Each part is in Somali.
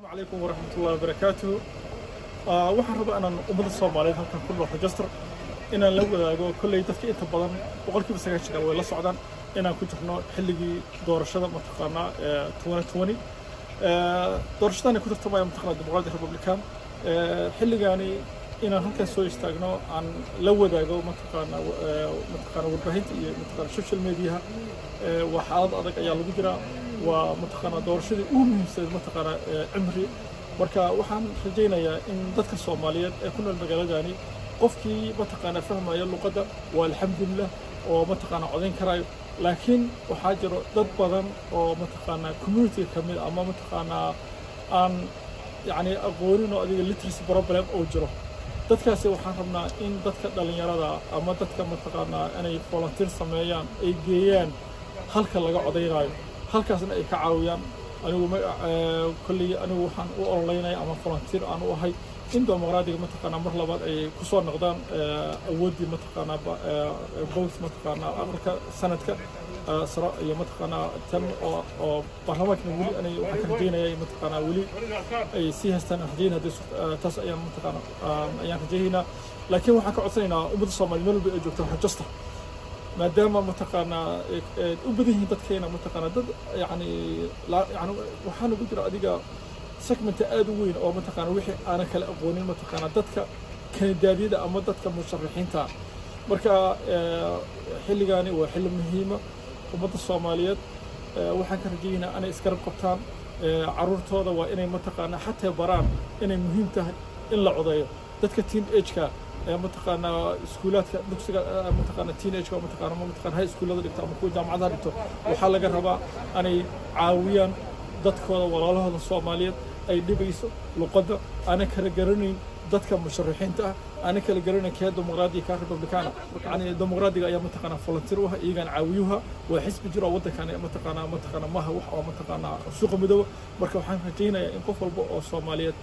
calaykum waraxmatullahi wabarakaatuhu waxaan rabaa inaan ummadda soomaaliyeed halkan ku nool register inaan la wadaago kolley dadka inta badan boqolkiiba sagaashan way la socdaan inaan ku jirno xilligii doorashada mataqaanaa twenty twenty doorashadani ku tartamaya mataqaanaa dimuqraadi republican xilligaani inaan halkan soo istaagno aan la wadaago mataqaanaa mataqaanaa warbaahinta iyo mataqaanaa social mediaha waa xaalad adag ayaa lagu jiraa waa mataqaanaa doorashadii ugu muhiimsaneed mataqaanaa cimri marka waxaan rajaynayaa in dadka soomaaliyeed ee ku nool magaaladani qofkii mataqaanaa fahmaya luqadda waa alxamdulilah oo mataqaanaa codayn karayo laakiin waxaa jiro dad badan oo mataqaanaa community ka mid ama mataqaanaa aan yacni aqoonin oo adiga literacy problem oo jiro dadkaasi waxaan rabnaa in dadka dhallinyarada ama dadka mataqaanaa inay volunteer sameeyaan ay geeyaan halka laga codaynayo halkaasna ay ka caawiyaan anigu kolley anigu waxaan u ololeynaya ama volunteer aan u ahay in dimuqraadiga mataqaanaa mar labaad ay ku soo noqdaan awooddii mataqaanaa both mataqaanaa aqalka sanadka sare iyo mataqaanaa tan oo oo baarlamaankana weli anay waxaan ka rajaynaya mataqaanaa weli ay sii haystaan aan rajayn haddii taas ayaan mataqaanaa ayaan rajaynaynaa laakiin waxaan ka codsanaynaa ummadda soomaaliya meel walba ay joogto rajasta maadaama mataqaanaa u badan yihiin dadkeena mataqaanaa dad yani yani waxaana ku jira adiga segmenta aad u weyn oo mataqaanaa wixii aanan kala aqoonin mataqaanaa dadka kanadaadyada ama dadka musharaxiinta marka xilligaani waa xilli muhiima ummadda soomaaliyeed waxaan ka rajaynaa inay isgarab qabtaan caruurtooda waa inay mataqaanaa xataa baraan inay muhiim tahay in la codeeyo dadka teen ageka mataqaanaa iskuulaadka dugsiga mataqaanaa teenage mataqaanaa ma mataqaanaa high schoolada dhigto ama kuwa jaamacadaha dhigto waxaa laga rabaa inay caawiyaan dadkooda walaalahooda soomaaliyeed ay dhibayso luqadda aanan kala garanayn dadka musharaxiinta ah aanan kala garanayn kee dimuqraadiga kaa republikaana yani dimuqraadiga ayaa mataqaanaa volunteer u ah iyagaan caawiyuha waa xisbi jiro oo waddankani mataqaanaa mataqaanaa maha wax oo mataqaanaa suuqa midooba marka waxaan rajaynayaa in qof walba oo soomaaliyeed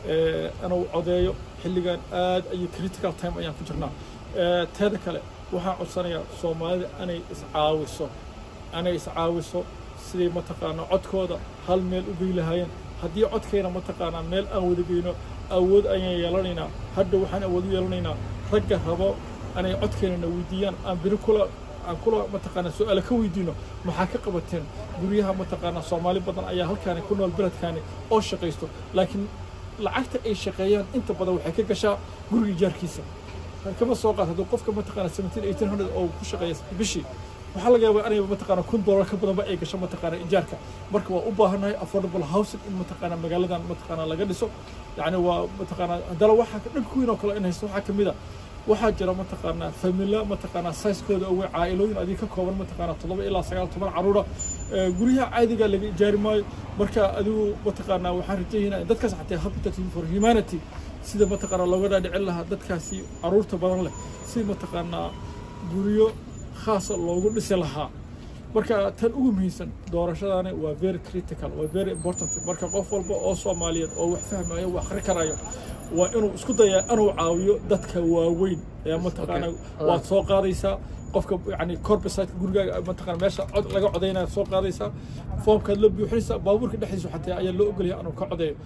inuu codeeyo xilligan aad ayuu critical time ayaan ku jirnaa teeda kale waxaan codsanayaa soomaalida inay iscaawiso inay iscaawiso sidii mataqaanaa codkooda hal meel u gey lahaayeen haddii codkayna mataqaanaa meel aan wada geyno awood ayaan yeelanaynaa hadda waxaan awood u yeelanaynaa ragga rabo inay codkeynana weydiiyaan aan biri kula aan kula mataqaanaa su-aala ka weydiino maxaa ka qabateen guryaha mataqaanaa soomaali badan ayaa halkaani ku nool beledkaani oo shaqaysto laakiin lacagta ay shaqeeyaan inta badan waxay ka gashaa guriga ijaarkiisa kama soo qaad hadduu qofka mataqaanaa seventeen eighteen hundred oo ku shaqeeya bishii waxaa laga yaabaa inay mataqaanaa kun dollar ka badanba ay gasho mataqaanaa ijaarka marka waa u baahannahay affordable housing in mataqaanaa magaaladan mataqaanaa laga dhiso yacni waa mataqaanaa haddana waxaa dhanka weyn oo kale in haysto waxaa kamid a waxaa jira mataqaanaa famila mataqaanaa saiskooda oo caa'ilooyin adiga ka kooban mataqaanaa toddoba ilaa sagaal toban caruura guryaha caadiga laga ijaari maayo marka adigu mataqaanaa waxaan rajaynaa in dadkaas xataa habitat for humanity sida mataqaanaa looga dhaadhicin lahaa dadkaasi caruurta badan leh si mataqaanaa guryo khaasa loogu dhisi lahaa marka tan ugu muhiimsan doorashadani waa very critical waa very important marka qof walba oo soomaaliyeed oo wax fahmayo wax akhri karayo waa inuu isku dayaa inuu caawiyo dadka waaweyn ee mataqaanaa waad soo qaadaysaa qofka yani corbesiteka gurigaaga mataqana meesha cod laga codaynaya soo qaadaysaa foomkaad la buuxinaysaa baabuurka dhexdiisa xataa ayaa loo ogolyahay inuu ka codeeyo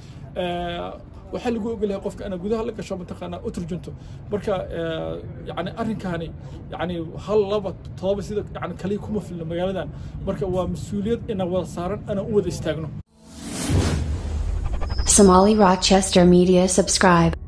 waxaa lagu ogolyahay qofka inaad gudaha la gasho mataqaanaa u turjunto marka yani arrinkaani yani hal laba todoba sida yani kaliya kuma filna magaaladan marka waa mas-uuliyad ina wada saaran inaan u wada istaagno Somali Rochester Media subscribe.